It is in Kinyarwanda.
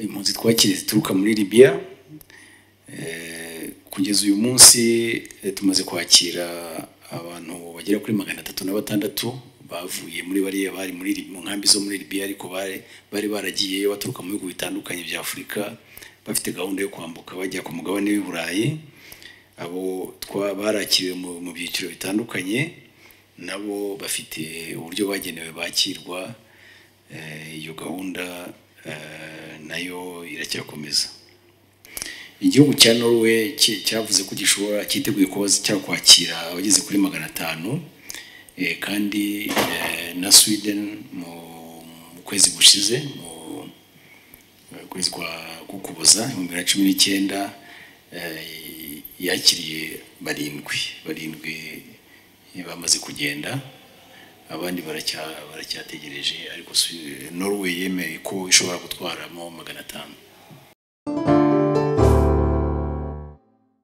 impunzi twakiriye zituruka muri Libya kugeza uyu munsi tumaze kwakira abantu bagera kuri magana atatu na batandatu bavuye muri bariya bari muri mu nkambi zo muri Libya ariko bari baragiyeyo baturuka mu bihugu bitandukanye bya Afurika bafite gahunda yo kwambuka bajya ku mugabane w'i Burayi abo barakiriwe mu byiciro bitandukanye nabo bafite uburyo bagenewe bakirwa iyo gahunda nayo iracyakomeza igihugu cya norwe cyavuze ko gishobora cyiteguye kuba cyakwakira abageze kuri magana atanu kandi na Sweden mu kwezi gushize mu kwezi kwa kukuboza ibihumbi bibiri na cumi n'icyenda yakiriye barindwi barindwi bamaze kugenda abandi baracyategereje ariko Norway yemeye ko ishobora gutwaramo magana atanu